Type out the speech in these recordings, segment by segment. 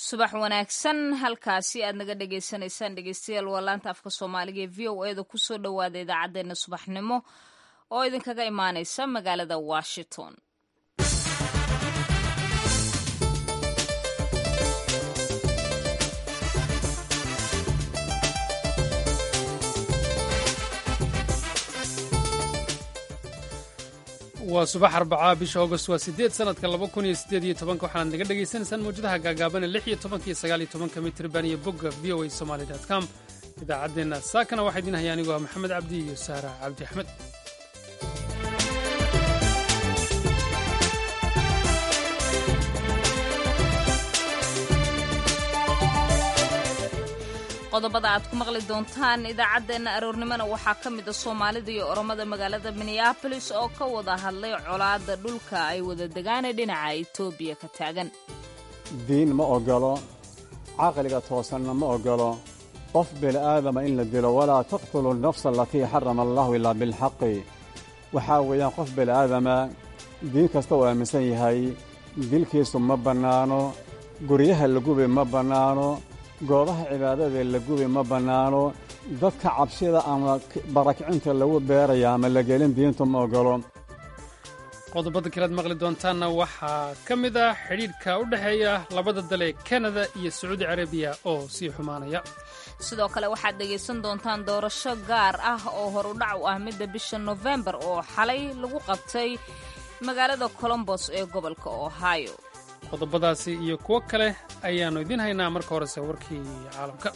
subax wanaagsan halkaasi aad naga dhagaysanaysaan dhegeystayaal waa laanta afka soomaaliga ee v o eda kusoo dhowaada idaacaddeenna subaxnimo oo idinkaga imaaneysa magaalada washington waa subax arbacaa bisha august waa sideed sanadka laba kun iyo sideed iyo tobanka waxaanaad naga dhagaysanaysaan mawjadaha gaagaabana lix iyo tobanka iyo sagaal iyo tobanka mitriban iyo bogga v o a somaly com idaacaddeenna saakana waxaa idiin haya anigu ah maxamed cabdi iyo saara cabdi axmed qodobada aad ku maqli doontaan idaacaddeenna aroornimona waxaa ka mid a soomaalida iyo oromada magaalada minneabolis oo ka wada hadlay colaadda dhulka ay wada degaane dhinaca etoobiya ka taagan diin ma ogolo caqliga toosanna ma ogolo qof bini'aadama in la dilo walaa taqtulu nafsa alatii xarama allahu ilaa bilxaqi waxaa weeyaan qof bini'aadama diin kasta uu aaminsan yahay dilkiisu ma bannaano guryaha la gubi ma bannaano goobaha cibaadada la gubi ma bannaano dadka cabsida ama barakicinta lagu beeraya ama la gelin diintu ma ogolo qodobada kalead maqli doontaanna waxaa ka mid ah xidhiidhka u dhexeeya labada dale kanada iyo sacuudi carabiya oo sii xumaanaya sidoo kale waxaad dhegaysan doontaan doorasho gaar ah oo horudhac u ah midda bisha nofembar oo xalay lagu qabtay magaalada colombos ee gobolka ohio qodobadaasi iyo kuwo kale ayaannu idiin haynaa marka horese warkii caalamka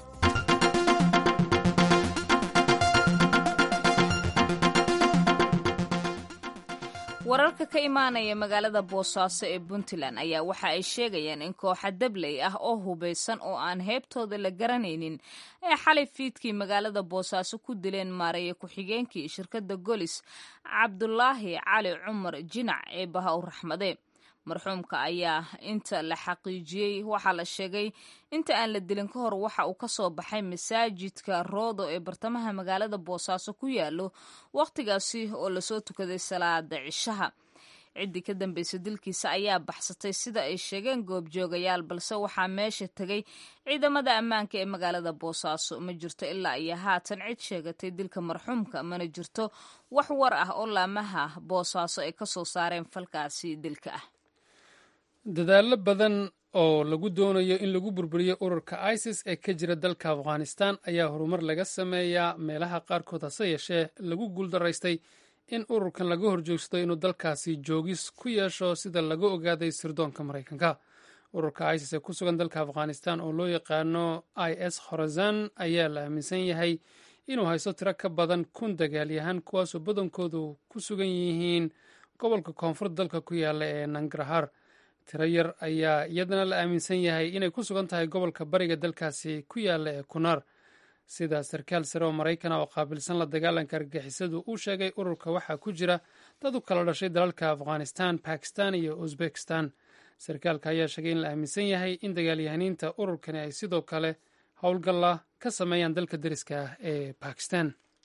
wararka ka imaanaya magaalada boosaaso ee puntland ayaa waxa ay sheegayaan in kooxa dabley ah oo hubaysan oo aan heebtooda la garanaynin ay xalay fiidkii magaalada boosaaso ku dileen maareeye ku-xigeenkii shirkadda golis cabdulaahi cali cumar jinac ee baha u raxmade marxuumka ayaa inta la xaqiijiyey waxaa la sheegay inta aan la dilin ka hor waxa uu ka soo baxay masaajidka roodo ee bartamaha magaalada boosaaso ku yaalo wakhtigaasi oo lasoo tukaday salaada cishaha ciddii ka dambaysa dilkiisa ayaa baxsatay sida ay sheegeen goobjoogayaal balse waxaa meesha tegay ciidamada ammaanka ee magaalada boosaaso ma jirto ilaa iyo haatan cid sheegatay dilka marxuumka mana jirto wax war ah oo laamaha boosaaso ay ka soo saareen falkaasi dilka ah dadaallo badan oo lagu doonayo in lagu burburiyo ururka isis ee ka jira dalka afghanistan ayaa horumar laga sameeyaa meelaha qaarkood hase yeeshee lagu guuldaraystay in ururkan laga horjoogsado inuu dalkaasi joogis ku yeesho sida laga ogaaday sirdoonka maraykanka ururka isis ee ku sugan dalka afghanistan oo loo yaqaano i s khorazan ayaa la aaminsan yahay inuu haysto tiro ka badan kun dagaalyahan kuwaasoo badankoodu ku sugan yihiin gobolka koonfurta dalka ku yaala ee nangarhar tiro yar ayaa iyadana la aaminsan yahay inay ku sugan tahay gobolka bariga dalkaasi ku yaala ee kunaar sida sarkaal sare oo maraykan ah oo qaabilsan la dagaalanka argagixisadu uu sheegay ururka waxaa ku jira dad u kala dhashay dalalka afghanistan bakistan iyo uzbekistan sarkaalka ayaa sheegay in la aaminsan yahay in dagaalyahaniinta ururkani ay sidoo kale howlgalla ka sameeyaan dalka deriska ah ee bakistan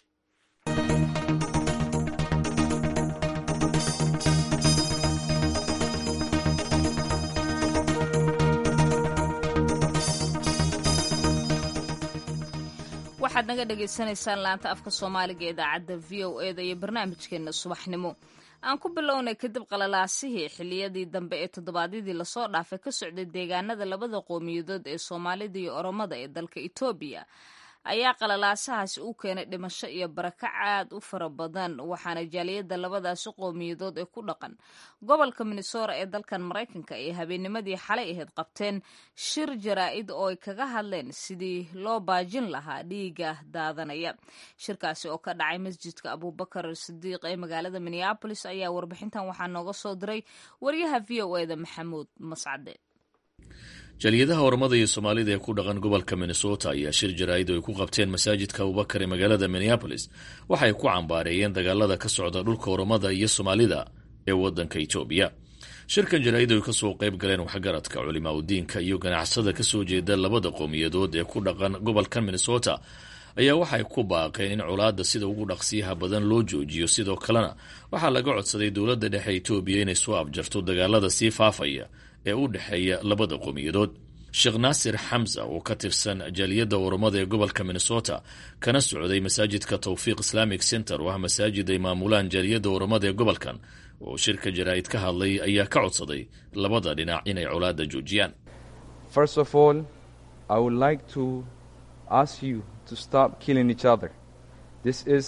waxaad naga dhagaysanaysaan laanta afka soomaaliga idaacadda v o eda iyo barnaamijkeena subaxnimo aan ku bilownay kadib qalalaasihii xiliyadii dambe ee toddobaadyadii lasoo dhaafay ka socday deegaanada labada qowmiyadood ee soomaalida iyo oromada ee dalka etoobiya ayaa qalalaasahaasi u keenay dhimasho iyo barakac aad u fara badan waxaana jaaliyadda labadaasi qowmiyadood ee ku dhaqan gobolka minnesora ee dalkan maraykanka ay habeennimadii xalay ahayd qabteen shir jaraa'id oo ay kaga hadleen sidii loo baajin lahaa dhiiga daadanaya shirkaasi oo ka dhacay masjidka abubakar sidiiq ee magaalada minneabolis ayaa warbixintan waxaa nooga soo diray waryaha v o eda maxamuud mascade jaaliyadaha ormada iyo soomaalida ee ku dhaqan gobolka minnesota ayaa shir jaraa'id oo ay ku qabteen masaajidka abubakar ee magaalada minneabolis waxay ku cambaareeyeen dagaalada ka socda dhulka ormada iyo soomaalida ee waddanka etoobiya shirkan jaraa'id ay kasoo qayb galeen waxgaradka culimaa udiinka iyo ganacsada kasoo jeeda labada qowmiyadood ee ku dhaqan gobolkan minnesota ayaa waxay ku baaqeen in colaadda sida ugu dhaqsiyaha badan loo joojiyo sidoo kalena waxaa laga codsaday dowladda dhexe etoobiya inay soo afjarto dagaalada sii faafaya ee u dhexeeya labada qowmiyadood sheekh naasir xamsa oo ka tirsan jaaliyadda oromada ee gobolka minnesota kana socday masaajidka towfiiq islamic center oo ah masaajid ay maamulaan jaaliyadda oromada ee gobolkan oo shirka jaraa'id ka hadlay ayaa ka codsaday labada dhinac inay colaadda joojiyaan First of all, I would like to ask you to stop killing each other. This is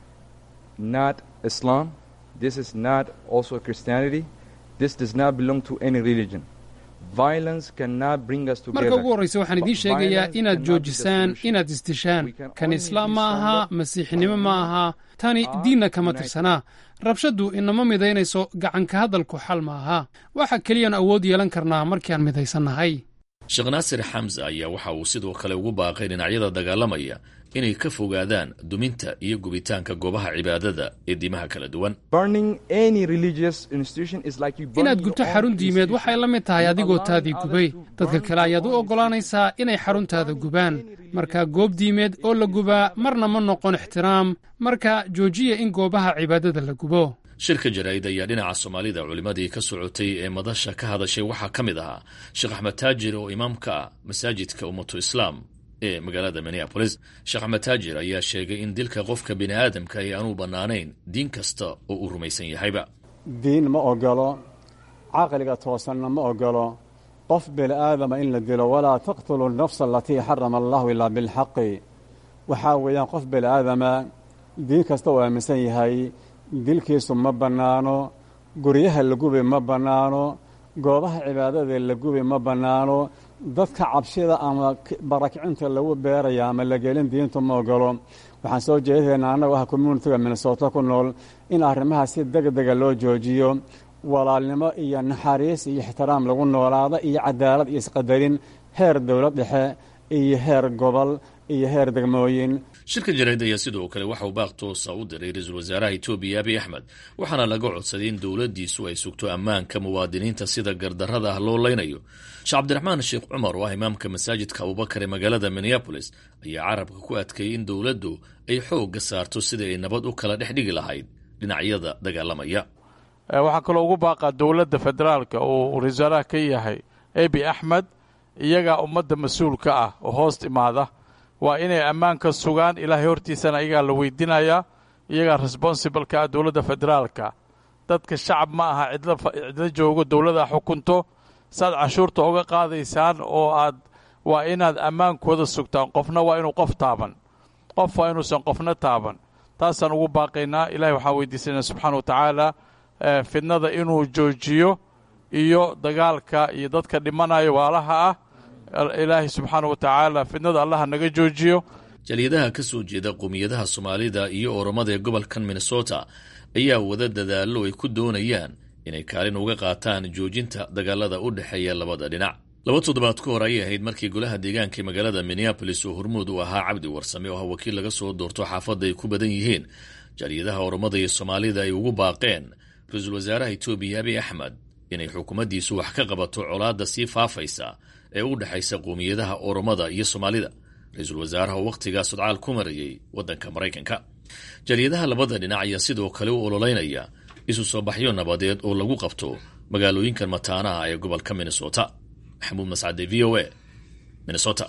not Islam. This is not also Christianity. This does not belong to any religion. Violence cannot bring us together. marka ugu horraysa waxaan idiin sheegayaa Violence inaad cannot be the joojisaan solution. inaad isdishaan We can kan only islaam be ma aha stronger masiixnimo if ma we aha tani are diinna kama united. tirsanaa rabshaddu inama midaynayso gacanka hadalku xal ma aha waxa keliyaan awood yeelan karnaa markiaan midaysannahay sheekh naasir xamsa ayaa waxa uu sidoo kale ugu baaqay dhinacyada dagaalamaya inay ka fogaadaan duminta iyo gubitaanka goobaha cibaadada ee diimaha kala duwan Burning any religious institution is like you burning inaad your gubto own xarun diimeed institution. waxay la mid tahay You adigoo allowing taadii others gubay to dadka burn kale ayaad u your own oggolaanaysaa inay xaruntaada gubaan marka goob diimeed oo la gubaa marna ma noqon ixtiraam marka joojiya in goobaha cibaadada la gubo shirka jaraa'id ayaa dhinaca soomaalida culimmadii ka socotay ee madasha ka hadashay waxaa ka mid ahaa sheekh axmed taajir oo imaam ka ah masaajidka ummatu islaam ee magaalada minneapolis sheekh axmed taajir ayaa sheegay in dilka qofka bini aadamka ay aanu bannaanayn diin kasta oo uu rumaysan yahayba diin ma ogolo caqliga toosanna ma ogolo qof bini aadama in la dilo walaa taqtulu nafsa alatii xarama allahu ilaa bilxaqi waxaa weeyaan qof bini aadama diin kasta uu aaminsan yahay dilkiisu ma bannaano guryaha la gubi ma bannaano goobaha cibaadada la gubi ma bannaano dadka cabshida ama k- barakicinta lagu beeraya ama la gelin diintu ma ogolo waxaan soo jeedaynaa annagu ah communitiga minnesota ku nool in arrimaha si degdega loo joojiyo walaalnimo iyo naxariis iyo ixtiraam lagu noolaado iyo cadaalad iyo isqadarin heer dowlad dhexe iyo heer gobol iyo heer degmooyin shirka jaraa'id ayaa sidoo kale waxa uu baaq toosa u diray ra-iisul wasaaraha etoobiya abiy axmed waxaana laga codsaday in dowladdiisu ay sugto ammaanka muwaadiniinta sida gardarrada ah loo leynayo sheekh cabdiraxmaan sheekh cumar oo ah imaamka masaajidka abubakar ee magaalada minneabolis ayaa carabka ku adkeeyey in dowladdu ay xoogga saarto sidai ay nabad u kala dhex dhigi lahayd dhinacyada dagaalamaya waxaa kaloo ugu baaqaa dowladda federaalka uu ra-iisul ka yahay ebi axmed iyagaa ummadda mas-uulka ah oo hoos imaada waa inay ammaanka sugaan ilaahay hortiisana iyagaa la weydiinayaa iyagaa responsibleka ah dowladda federaalka dadka shacab ma aha cidla cidla joogo dowladda xukunto saaad canshuurta uga qaadaysaan oo aad waa inaad ammaankooda sugtaan qofna waa inuu qof taaban qof waa inuusan qofna taaban taasaan ugu baaqaynaa ilahay waxaan weydiisanaa subxaana wa tacaala fidnada inuu joojiyo iyo dagaalka iyo dadka dhimanayo waalaha ah ilaahay subxaana wa tacaala fidnada allaha naga joojiyo jaliyadaha ka soo jeeda qowmiyadaha soomaalida iyo oromada ee gobolkan minnesota ayaa wada dadaallo ay ku doonayaan inay kaalin uga qaataan joojinta dagaalada u dhexeeya labada dhinac laba toddobaad ka hor ayay ahayd markii golaha deegaanka ee magaalada minneabolis oo hormuud u ahaa cabdi warsame oo ah wakiil laga soo doorto xaafadda ay ku badan yihiin jaliyadaha oromada iyo soomaalida ay ugu baaqeen ra-iisul wasaaraha etoobiya abiy axmed inay xukuumaddiisu wax ka qabato colaadda sii faafaysa ee u dhexaysa qowmiyadaha oromada iyo soomaalida ra-iisul wasaaraha oo wakhtigaa sodcaal ku marayay waddanka maraykanka jaliyadaha labada dhinac ayaa sidoo kale u ololeynaya isu soo baxyo nabadeed oo lagu qabto magaalooyinkan mataanaha ee gobolka minnesota maxamuud mascade v o a minnesota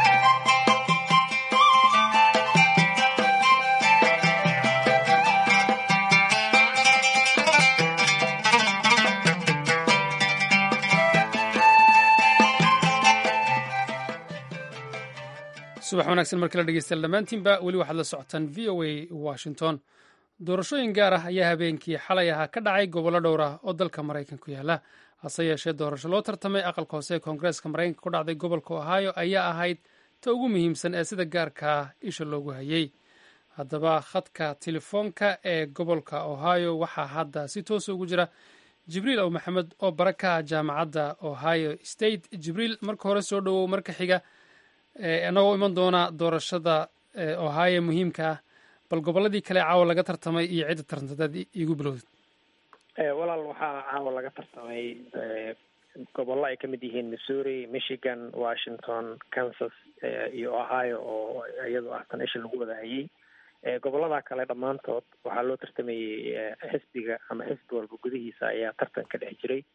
subax wanaagsan mar kale dhegeystayaal dhammaantiinba weli waxaad la socotaan v o a washington doorashooyin gaar ah ayaa habeenkii xalay ahaa ka dhacay gobollo dhowr ah oo dalka maraykanku yaala hase yeeshee doorasho loo tartamay aqalka hoose ee koongareeska maraykanka ku dhacday gobolka ohio ayaa ahayd ta ugu muhiimsan ee sida gaarkaa isha loogu hayey haddaba khadka telefoonka ee gobolka ohio waxaa hadda si toosa ugu jira jibriil ow maxamed oo bara ka ah jaamacadda ohio state jibriil marka hore soo dhowow marka xiga inagoo iman doona doorashada ohio muhiimka ah bal gobolladii kale caawa laga tartamay iyo cidda tartantadaad iigu bilowdid walaal waxaa caawa laga tartamay gobollo ay ka mid yihiin missouri michigan washington kansas iyo ohio oo iyadoo ah tan isha lagu wada hayay gobollada kale dhammaantood waxaa loo tartamayey xisbiga ama xisbi walba gudihiisa ayaa tartan ka dhex jiray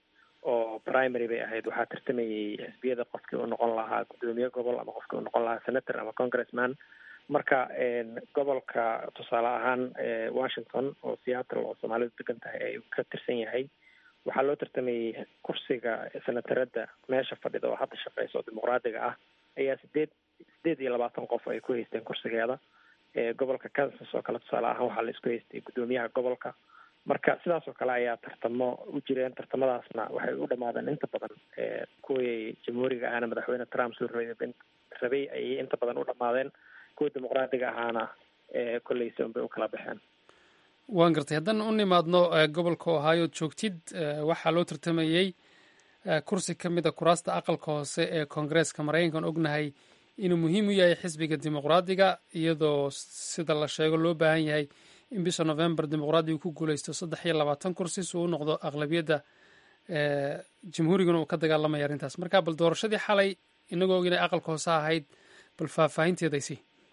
oo primary bay ahayd waxaa tartamayay xisbiyada qofkii u noqon lahaa guddoomiye gobol ama qofkii u noqon lahaa senator ama congressman marka gobolka tusaale ahaan washington oo seattle oo soomaalidu degan tahay ay ka tirsan yahay waxaa loo tartamayay kursiga senatarada meesha fadhida oo hadda shaqeysa oo dimuqraadiga ah ayaa sideed sideed iyo labaatan qof ay ku haysteen kursigeeda gobolka kansas oo kale tusaale ahaan waxaa la isku haystay guddoomiyaha gobolka marka sidaas oo kale ayaa tartamo u jireen tartamadaasna waxay u dhamaadeen inta badan kuwii jamhuuriga ahana madaxweyne trump soo rabay rabay ayay inta badan u dhamaadeen kuwa dimuqraadiga ahaana kolleyse unbay u kala baxeen waan gartay haddaan u nimaadno gobolka ohio joogtid waxaa loo tartamayey kursi ka mid a kuraasta aqalka hoose ee koongareeska maraykankan ognahay inuu muhiim u yahay xisbiga dimuqraadiga iyadoo sida la sheego loo baahan yahay in bisha november dimuqraadigu ku guuleysto saddex iyo labaatan kursi si uu u noqdo aqlabiyadda jamhuuriguna uu ka dagaalamaya arrintaas marka bal doorashadii xalay inagoo og inay aqalka hoose ahayd bal faahfaahinteedaysi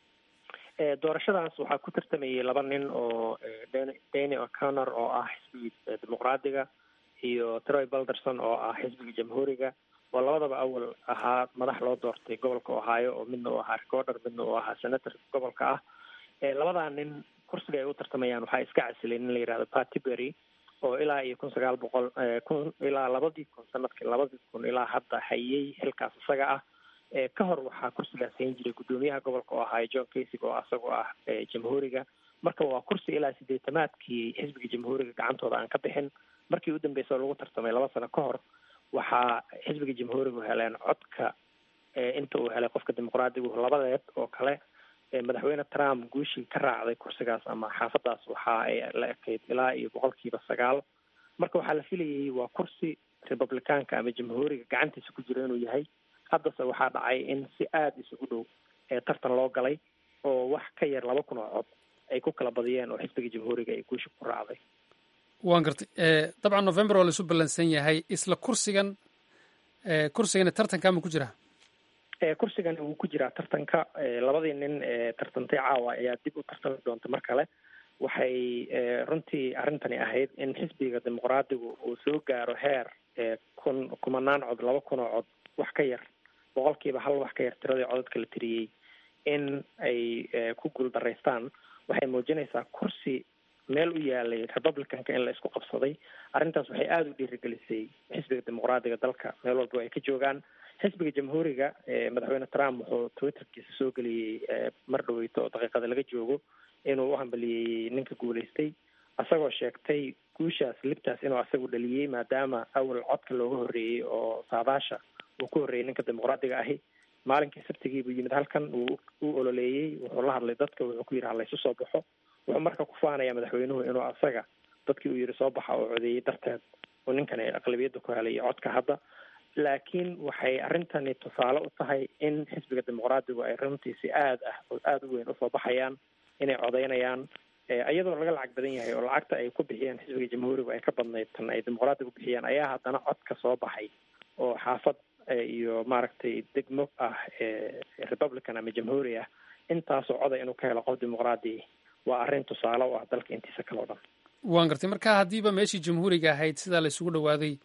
doorashadaas waxaa ku tartamayay laba nin oo dany o'connor oo ah xisbiga dimuqraadiga iyo troy balderson oo ah xisbiga jamhuuriga oo labadaba awal ahaa madax loo doortay gobolka ohio oo midna uu ahaa recorder midna uu ahaa senator gobolka ah labadaa nin kursiga ay u tartamayaan waxaa iska casilay nin la yihahdo patty berry oo ilaa iyo kun sagaal boqol kun ilaa labadii kun sanadkii labadii kun ilaa hadda hayay xilkaas isaga ah ka hor waxaa kursigaas hayn jiray guddoomiyaha gobolka oo ahaa john kasig oo asagoo ah jamhuuriga marka waa kursi ilaa sideetamaadkii xisbiga jamhuuriga gacantooda aan ka bixin markii u dambeysa oo lagu tartamay laba sano ka hor waxaa xisbiga jamhuurigu heleen codka inta uu helay qofka dimuqraadigu labadeed oo kale madaxweyne trump guushii ka raacday kursigaas ama xaafadaas waxa ay la ekayd ilaa iyo boqolkiiba sagaal marka waxaa la filayay waa kursi republicaanka ama jamhuuriga gacantiisa ku jira inuu yahay haddase waxaa dhacay in si aada isugu dhow tartan loo galay oo wax ka yar laba kun oo cod ay ku kala badiyeen oo xisbiga jamhuuriga ay guusha ku raacday waan gartay dabcan november waa laisu ballansan yahay isla kursigan kursigana tartanka ma ku jiraa kursigani wuu ku jiraa tartanka labadii nin ee tartantay caawa ayaa dib u tartami doonta mar kale waxay runtii arrintani ahayd in xisbiga dimuqraadigu uu soo gaaro heer kun kumanaan cod laba kun oo cod wax ka yar boqolkiiba hal wax ka yar tiradii codadka la tiriyey in ay ku guuldaraystaan waxay muujinaysaa kursi meel u yaalay republicanka in la isku qabsaday arrintaas waxay aada u dhiirigelisay xisbiga dimuqraadiga dalka meel walba ay ka joogaan xisbiga jamhuuriga madaxweyne trump wuxuu twitterkiisa soo geliyey mar dhaweyto oo daqiiqada laga joogo inuu u hambaliyey ninka guuleystay isagoo sheegtay guushaas libtaas inuu asagu dhaliyey maadaama awal codka looga horreeyey oo saadaasha uu ku horreeyey ninka dimuqraadiga ahi maalinkii sabtigii buu yimid halkan uu u ololeeyey wuxuu la hadlay dadka wuxuu ku yidhi halaysu soo baxo wuxuu marka ku faanaya madaxweynuhu inuu asaga dadkii uu yidhi soo baxa oo codeeyey darteed oo ninkan ay aqlabiyadda ku helay codka hadda laakiin waxay arrintani tusaale u tahay in xisbiga dimuqraadigu ay runtii si aad ah oo aada u weyn usoo baxayaan inay codeynayaan iyadoo laga lacag badan yahay oo lacagta ay ku bixiyeen xisbiga jamhuurigu ay ka badnayd tan ay dimuqraadigu bixiyeen ayaa haddana codka soo baxay oo xaafad iyo maaragtay degmo ah republican ama jamhuuri ah intaasoo coday inuu ka helo qof dimuqraadi waa arrin tusaale u ah dalka intiisa kale o dhan waan gartay marka haddiiba meeshii jamhuuriga ahayd sidaa la isugu dhawaaday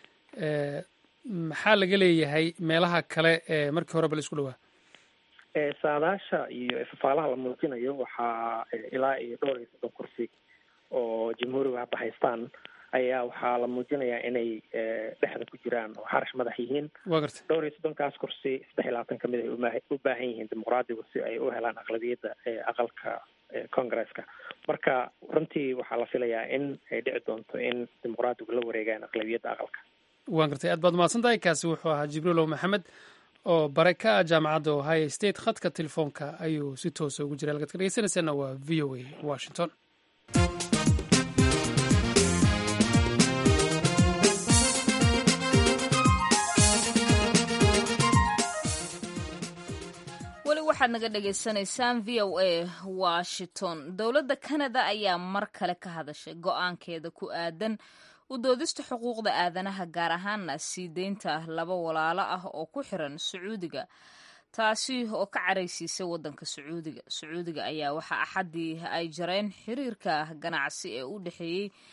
maxaa laga leeyahay meelaha kale ee markii horeba la isku dhawaa saadaasha iyo ifafaalaha la muujinayo waxaa ilaa iyo dhowr iyo soddon kursi oo jamhuuriga hadda haystaan ayaa waxaa la muujinayaa inay dhexda ku jiraan oo xarash madax yihiin wa gartay dhowr iyo soddonkaas kursi saddex iyo labaatan kamid ay uma u baahan yihiin dimuqraadigu si ay u helaan aqlabiyadda aqalka congresska marka runtii waxaa la filayaa in ay dhici doonto in dimuqraadigu la wareegaan aqlabiyadda aqalka waan gartay aad baad mahadsan tahay kaasi wuxuu ahaa jibriilow maxamed oo bare ka ah jaamacadda ohio state khadka telefoonka ayuu si toosa ugu jiray halkaad ka dhegeysanaysaana waa v o a washington weli waxaad naga dhagaysanaysaan v o a washington dowladda canada ayaa mar kale ka hadashay go-aankeeda ku aadan u doodista xuquuqda aadanaha gaar ahaana sii deynta laba walaalo ah oo ku xiran sacuudiga taasi oo ka caraysiisay waddanka sacuudiga sacuudiga ayaa waxaa axaddii ay jareen xiriirka ganacsi ee u dhexeeyey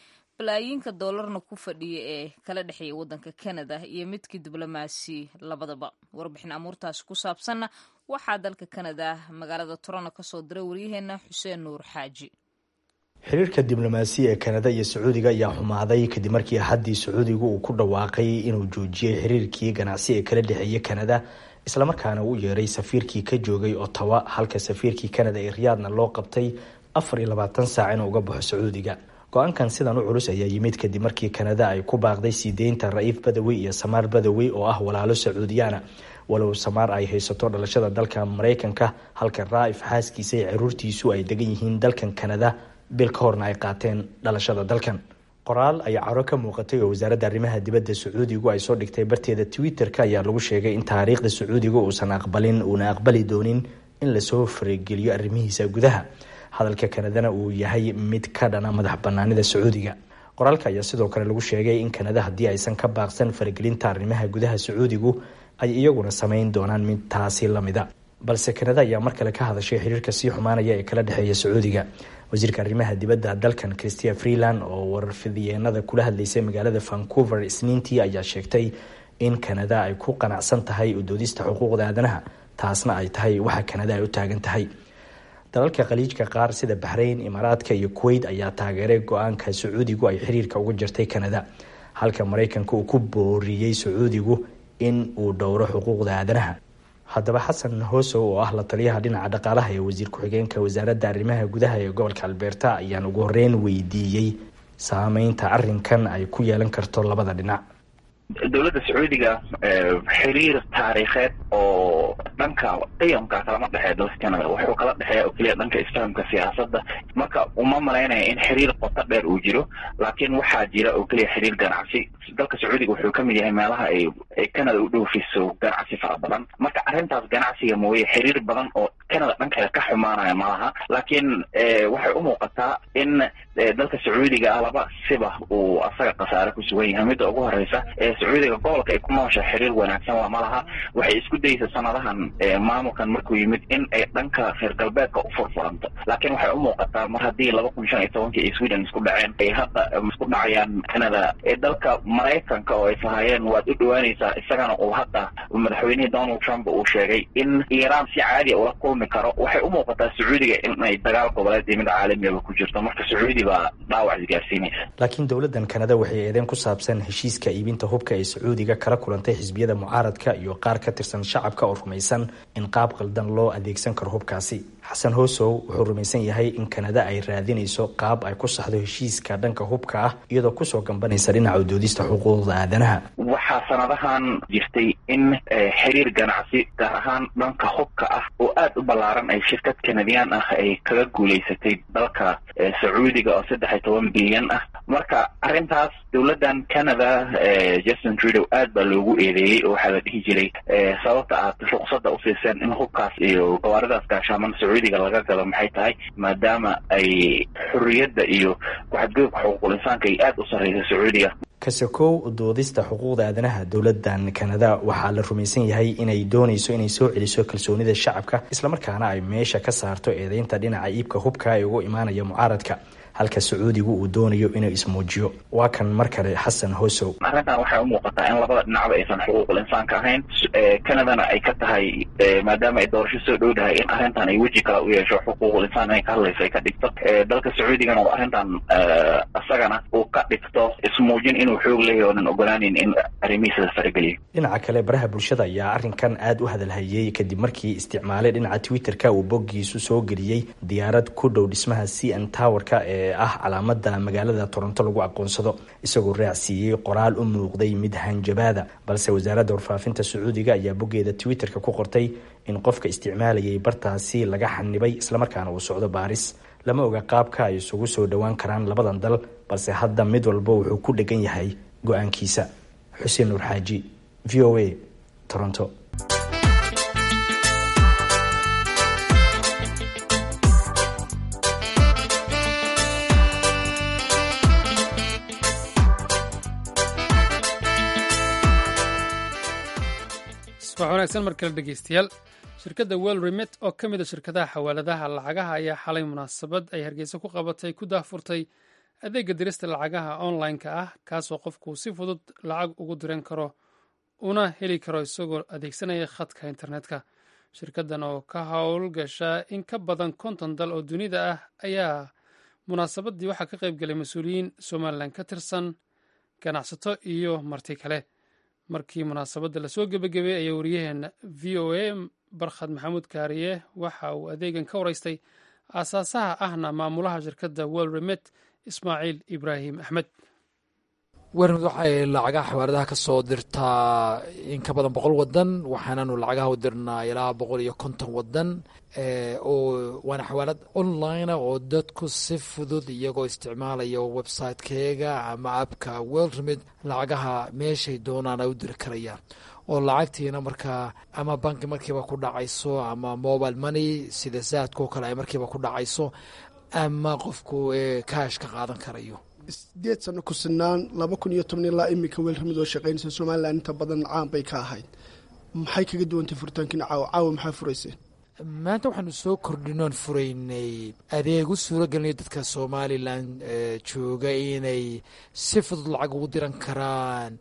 balaayiinka doolarna ku fadhiya ee kala dhexeeya waddanka kanada iyo midkii diblomaasi labadaba warbixin amuurtaasi ku saabsanna waxaa dalka kanada magaalada toronto kasoo diray waryaheena xuseen nuur xaaji xiriirka diblomaasiya ee kanada iyo sacuudiga ayaa xumaaday kadib markii axaddii sacuudigu uu ku dhawaaqay inuu joojiyey xiriirkii ganacsi ee kala dhexeeya kanada islamarkaana uu yeeray safiirkii ka joogay ottawa halka safiirkii kanada ee riyaadna loo qabtay afar iyo labaatan saac inuu uga baxo sacuudiga go-aankan sidan u culus ayaa yimid kadib markii kanada ay ku baaqday sii deynta ra-iif badawey iyo samaar badawey oo ah walaalo sacuudiyaana walow samaar ay haysato dhalashada dalka maraykanka halka raaif xaaskiisa iyo caruurtiisu ay degan yihiin dalkan kanada bil ka horna ay qaateen dhalashada dalkan qoraal ay caro ka muuqatay oo wasaaradda arrimaha dibadda sacuudigu ay soo dhigtay barteeda twitter-ka ayaa lagu sheegay in taariikhda sacuudiga uusan aqbalin uuna aqbali doonin in lasoo farageliyo arrimihiisa gudaha hadalka kanadana uu yahay mid ka dhana madax banaanida sacuudiga qoraalka ayaa sidoo kale lagu sheegay in kanada haddii aysan ka baaqsan faragelinta arrimaha gudaha sacuudigu ay iyaguna samayn doonaan mid taasi lamida balse kanada ayaa mar kale ka hadashay xiriirka sii xumaanaya ee kala dhexeeya sacuudiga wasiirka arrimaha dibadda dalkan christia freeland oo warfidiyeenada kula hadlaysay magaalada vancouver isniintii ayaa sheegtay in kanada ay ku qanacsan tahay udoodista xuquuqda aadanaha taasna ay tahay waxa kanada ay u taagan tahay dalalka khaliijka qaar sida baxrayn imaaraadka iyo kuweyt ayaa taageeray go-aanka sacuudigu ay xiriirka uga jirtay kanada halka maraykanka uu ku booriyey sacuudigu in uu dhowro xuquuqda aadanaha haddaba xasan hoosow oo ah la taliyaha dhinaca dhaqaalaha ee wasiir ku-xigeenka wasaaradda arrimaha gudaha ee gobolka albeerta ayaan ugu horeyn weydiiyey saameynta arrinkan ay ku yeelan karto labada dhinac dowladda sacuudiga xiriir taariikheed oo dhanka qiyamka kalama dhexeeya dalka canada wuxuu kala dhexeeya oo keliya dhanka isfahamka siyaasadda marka uma malaynaya in xiriir qoto dheer uu jiro laakiin waxaa jira oo keliya xiriir ganacsi dalka sacuudiga wuxuu kamid yahay meelaha ay ay canada u dhoofiso ganacsi fara badan marka arrintaas ganacsiga mooye xiriir badan oo canada dhankeeda ka xumaanaya malaha laakiin waxay u muuqataa in dalka sacuudiga ah laba siba uu asaga khasaare ku sugan yahay midda ugu horeysa sacuudiga gobolka ay ku noosha xiriir wanaagsan waa malaha waxay isku daysa sanadahan maamulkan markuu yimid in ay dhanka reer galbeedka u furfuranto laakiin waxay u muuqataa mar haddii laba kun shan iyo tobankii ay sweden isku dhaceen ay hadda isku dhacayaan canada dalka maraykanka oo ay lahaayeen waad u dhawaanaysaa isagana uu hadda madaxweynihii donald trump uu sheegay in iiraan si caadiya ula kulmi karo waxay u muuqataa sacuudiga inay dagaal goboleed iyo mid caalamiaba ku jirto marka sacuudi baa dhaawac isgaarsiinaysa laakiin dowladdan kanada waxay eedeen ku saabsan heshiiska iibinta hubka ee sacuudiga kala kulantay xisbiyada mucaaradka iyo qaar ka tirsan shacabka oo rumaysan in qaab qaldan loo adeegsan karo hubkaasi xasan hoosow wuxuu rumaysan yahay in kanada ay raadinayso qaab ay ku saxdo heshiiska dhanka hubka ah iyadoo kusoo gambanaysa dhinaca udoodista xuquuqda aadanaha waxaa sanadahan jirtay in xiriir ganacsi gaar ahaan dhanka hubka ah oo aada u ballaaran ay shirkad kanadiyaan ah ay kaga guulaysatay dalka sacuudiga oo saddex iyo toban bilyan ah marka arrintaas dowladdan canada justin trudeau aad baa loogu eedeeyey oo waxaa la dhihi jiray sababta aad ruqsadda usiiseen in hubkaas iyo gawaaridaas gaashaaman sacuudiga laga galo maxay tahay maadaama ay xorriyadda iyo ku-xadgudubka xuquuqul insaanka ay aada u sarreysa sacuudiga kasakow doodista xuquuqda aadanaha dowladdan kanada waxaa la rumaysan yahay inay doonayso inay soo celiso kalsoonida shacabka islamarkaana ay meesha ka saarto eedeynta dhinaca iibka hubka ee ugu imaanaya mucaaradka halka sacuudigu uu doonayo inuu ismuujiyo waa kan mar kale xasan hosow arrintan waxay u muuqataa in labada dhinacba aysan xuquuqul insaanka ahayn canadana ay ka tahay maadaama ay doorasho soo dhowdahay in arrintan ay weji kale u yeesho xuquuqul insaan inay ka hadlayso ay ka dhigto dalka sacuudigana oo arrintan isagana uu ka dhigto ismuujin inuu xoog leeyahy oonan ogolaanin in arrimihiisa la farageliyo dhinaca kale baraha bulshada ayaa arrinkan aada u hadalhayey kadib markii isticmaalay dhinaca twitter-ka uu boggiisu soo geliyey diyaarad ku dhow dhismaha c n towerka ee ah calaamada magaalada toronto lagu aqoonsado isagoo raacsiiyey qoraal u muuqday mid hanjabaada balse wasaaradda warfaafinta sacuudiga ayaa boggeeda twitter-ka ku qortay in qofka isticmaalayay bartaasi laga xanibay islamarkaana uu socdo baaris lama oga qaabka ay isugu soo dhowaan karaan labadan dal balse hadda mid walba wuxuu ku dhegan yahay go-aankiisa xuseen nuur xaaji v o a toronto subax wanaagsan mar kale dhegeystayaal shirkadda well remet oo ka mid a shirkadaha xawaaladaha lacagaha ayaa xalay munaasabad ay hargeysa ku qabatay ku daafurtay adeegga dirista lacagaha online-ka ah kaasoo qofku si fudud lacag ugu diran karo una heli karo isagoo adeegsanaya khadka internetka shirkaddan oo ka howlgasha in ka badan konton dal oo dunida ah ayaa munaasabaddii waxaa ka qayb galay mas-uuliyiin somalilan ka tirsan ganacsato iyo marti kale markii munaasabadda lasoo gebagabeeyey ayaa wariyaheena v o a barkhad maxamuud kaariye waxa uu adeegan ka waraystay aasaasaha ahna maamulaha shirkadda wel remet ismaaciil ibraahim axmed wermid waxay lacagaha xawaaradaha ka soo dirtaa in ka badan boqol wadan waxaanaanu lacagaha u dirnaa ilaa boqol iyo konton wadan oo waana xawaalad online oo dadku si fudud iyagoo isticmaalaya website-keega ama abka world remid lacagaha meeshay doonaan ay u diri karayaan oo lacagtiina markaa ama banki markiiba ku dhacayso ama mobile money sida saadkao kale ay markiiba ku dhacayso ama qofku kaash ka qaadan karayo sideed sano ku sinaan laba kun iyo toban ilaa iminka weelramid oo shaqaynaysa somalilan inta badan caan bay ka ahayd maxay kaga duwantay furitaankiina caawa caawa maxaa furayseen maanta waxaanu soo kordhinoon furaynay adeeg u suuro gelinaya dadka somalilan jooga inay si fudud lacag ugu diran karaan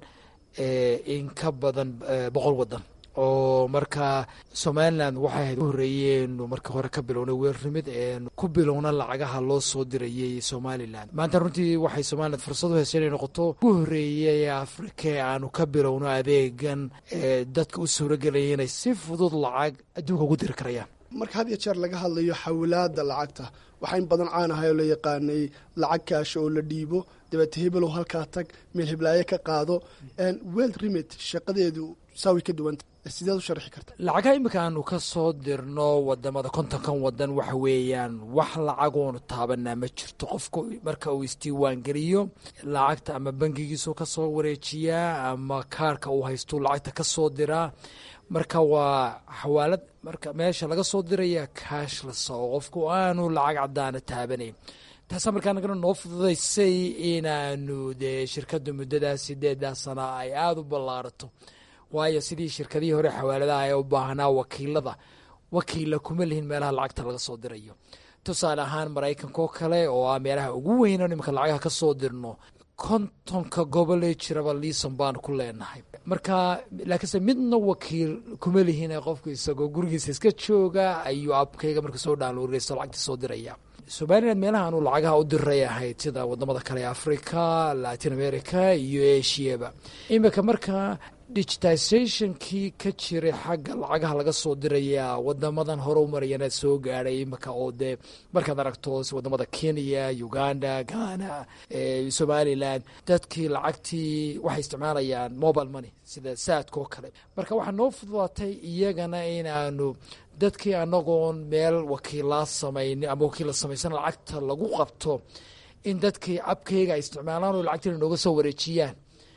in ka badan boqol wadan oo markaa somalilan waxay ahayd u horeeyeenu marka hore ka bilownay weerrimid eenu ku bilowna lacagaha loo soo dirayay somalilan maanta runtii waxay somalilan fursad u heshay inay noqoto ugu horeeyay ee afrika ee aanu ka bilowno adeegan ee dadka u suuragelaya inay si fudud lacag adduunka ugu diri karayaan marka had iyo jeer laga hadlayo xawilaada lacagta waxaa in badan caan ahay oo la yaqaanay lacag kaasha oo la dhiibo dabeete hebelow halkaa tag meel heblaaye ka qaado weld remit shaqadeedu saa way ka duwanta sideed u sharxi karta lacagaha iminka aanu ka soo dirno wadamada kontonkan wadan waxa weeyaan wax lacagoonu taabanaa ma jirto qofku marka uu isdiiwaan geliyo lacagta ama bangigiisu ka soo wareejiyaa ama kaarka uu haystuu lacagta ka soo diraa marka waa xawaalad marka meesha laga soo diraya kaashlas oo qofku aanu lacag cadaana taabanayn taasaa markaa nagana noo fududaysay inaanu dee shirkadda muddadaas sideedaa sana ay aada u ballaarato waayo sidii shirkadihii hore xawaaladaha ee u baahnaa wakiilada wakiilla kuma lihin meelaha lacagta laga soo dirayo tusaale ahaan maraykanka oo kale oo ah meelaha ugu weyno nimanka lacagaha ka soo dirno kontonka gobolee jiraba liison baanu ku leenahay marka laakiinse midna wakiil kuma lihin qofku isagoo gurigiisa iska jooga ayuu abkayga marka soo dhaanloreysto lacagta soo diraya somalilan meelaha aanu lacagaha u diray ahayd sida wadamada kale ee africa latin america iyo asiaba iminka marka digitizationkii ka jiray xagga lacagaha laga soo diraya wadamadan hore u marayana soo gaadhay iminka oo dee markaad aragto wadamada kenya uganda ghana somalilan dadkii lacagtii waxay isticmaalayaan mobile money sida saadka oo kale marka waxaa noo fududaatay iyagana inaanu dadkii anagoon meel wakiilaa samayni ama wakiilla samaysan lacagta lagu qabto in dadkii abkayga ay isticmaalaan oo lacagtiina nooga soo wareejiyaan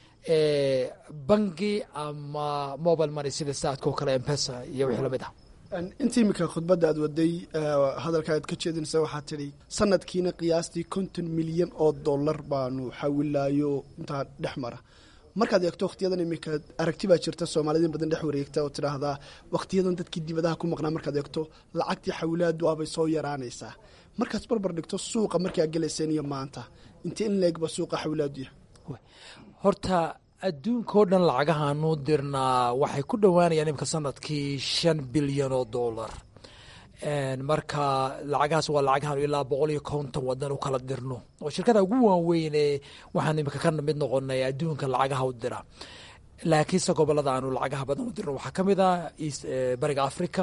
bangi ama mobile money sida saadka oo kale mpesa iyo wixii lamid ah inta iminka khudbadda aad waday hadalka aad ka jeedinaysa waxaa tidhi sanadkiina qiyaastii konton milyan oo dollar baanu xawilaayo intaa dhex mara markaad eegto wakhtiyadan iminka aragti baa jirta soomaalida in badan dhex wareegta oo tidhaahdaa wakhtiyadan dadkii dibadaha ku maqnaa markaad eegto lacagtii xawilaadu abay soo yaraanaysaa markaad barbar dhigto suuqa markii aad gelayseen iyo maanta intee in leegba suuqa xawilaadu yahay horta adduunka oo dhan lacagahaanu dirnaa waxay ku dhowaanayaan imika sanadkii shan bilyan oo dollar marka lacagahaas waa lacagahaanu ilaa boqol iyo konton wadan u kala dirno oo shirkada ugu waaweyne waxaan imika ka mid noqonay adduunka lacagaha u dira laakiinse gobolada aanu lacagaha badan u dirno waxaa ka mid ah bariga africa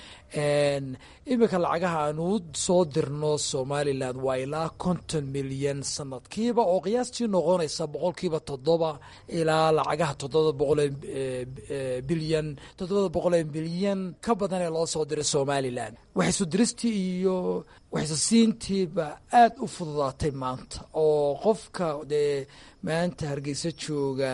iminka lacagaha aanu u soo dirno somalilan waa ilaa konton milyan sanadkiiba oo qiyaastii noqonaysa boqolkiiba toddoba ilaa lacagaha toddobada boqolee bilyan toddobada boqolee bilyan ka badan ee loo soo diray somalilan waxaysu diristii iyo waxaysu siintiiba aada u fududaatay maanta oo qofka dee maanta hargeysa jooga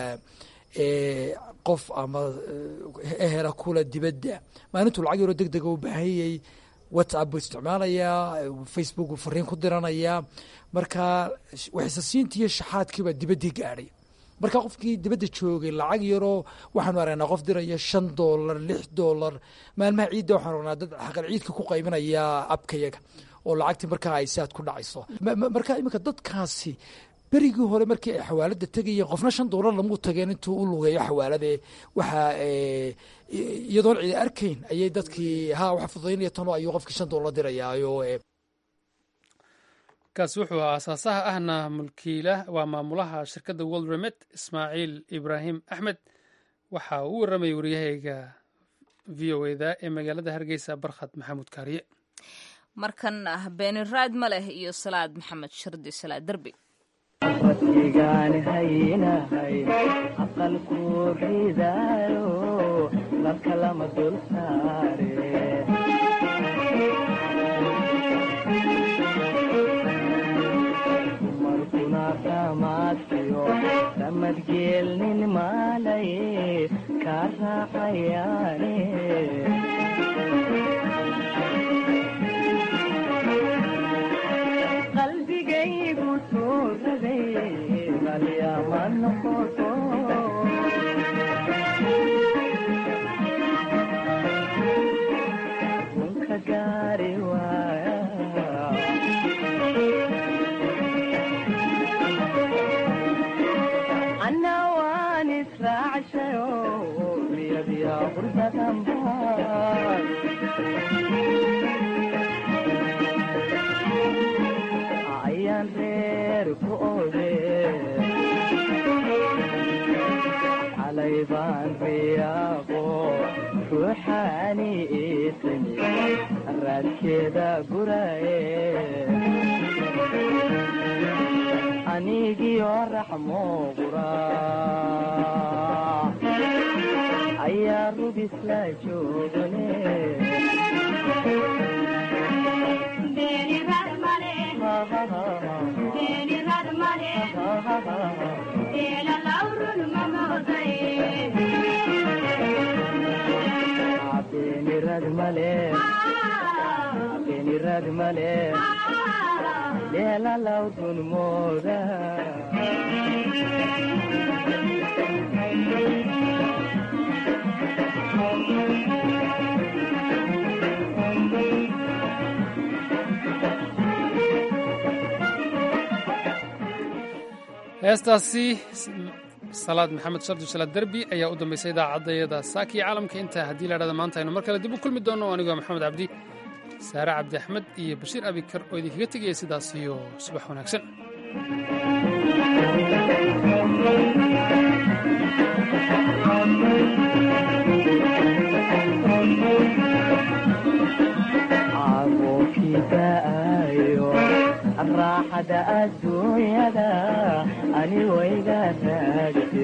qof ama ehela kula dibadda maalintuu lacag yaroo deg dega u baahanyay whatsapp buu isticmaalayaa facebook buu fariin ku diranayaa marka waxisasiintii iyo shaxaadkiibaa dibaddii gaadhay marka qofkii dibadda joogay lacag yaroo waxaanu aragnaa qof diraya shan dollar lix dollar maalmaha ciidda waxaanu aragnaa dad xaqal ciidka ku qaybinaya abkayaga oo lacagtii markaa ay saad ku dhacayso marka iminka dadkaasi berigii hore markii ay xawaalada tegayeen qofna shan doolar lamuu tageen intuu u lugeeyo xawaalade waxaa iyadoon cidi arkayn ayay dadkii ha waxa fududaynaya tanoo ayuu qofkii shan doolar dirayaayo kaasi wuxuu ahaa aasaasaha ahna mulkiila waa maamulaha shirkadda world remet ismaaciil ibraahim axmed waxa uu u warramayay waryahayga v o eda ee magaalada hargeysa barkhad maxamuud kaariye markan ah beeniraad ma leh iyo salaad maxamed shardi salaad derbi rabbigaan haynahay aqalku ridaayo lalka lama dul saare dumarkuna ramaadkiyo ramadgeelnin maalaye kaa raacayaane qalbigaygu tuuraday qalyama noqoto runka gaari waaya anna waan israacshayo riyadiya qurbadanbaan ayaan reer ku ode calay baan riyaaqo ruuxaani iisani raadkeeda guraye anigiyo raxmo qura ayaa rubisla joogane beenirad male beenirad male leelalaw dunmooda heestaasi salaad maxamed shardi salaad derbi ayaa u dambaysay idaacadayada saakiyo caalamka intaa haddii la dhahda maanta aynu mar kale dib u kulmi doonno anigoo maxamed cabdi saare cabdi axmed iyo bashiir abikar oo idinkaga tegaya sidaas iyo subax wanaagsan caaqookidaayo raaxada adduunyada ani wayga raagte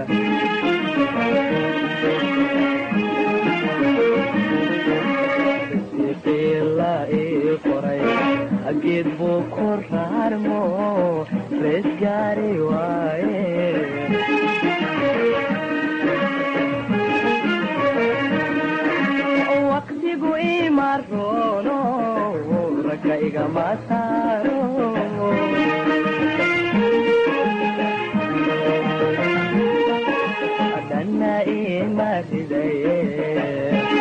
siqiila ii qoray geed buu ku raarmo rees gaari waaye waqtigu imaroono ragga igama saaro dhanna ima ridaye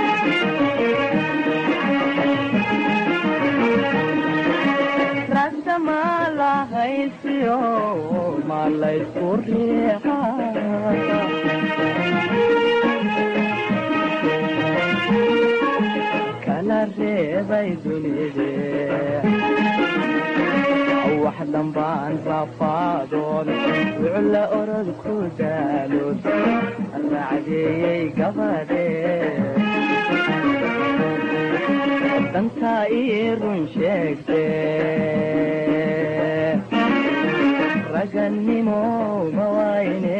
ragta ma lahaysiyo ma laysku riixa kala reebay dunide wax dambaan rafaadoon wucla orod ku daalood raacdeeyey gabadhe dantaa ii run sheegte ragannimo ma wayne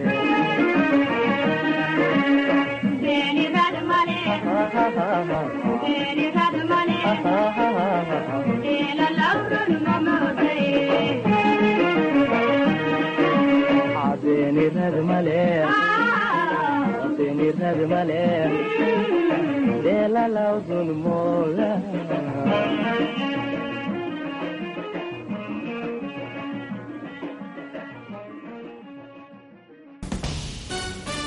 beenirad male beenirad male deelalaw dulmooda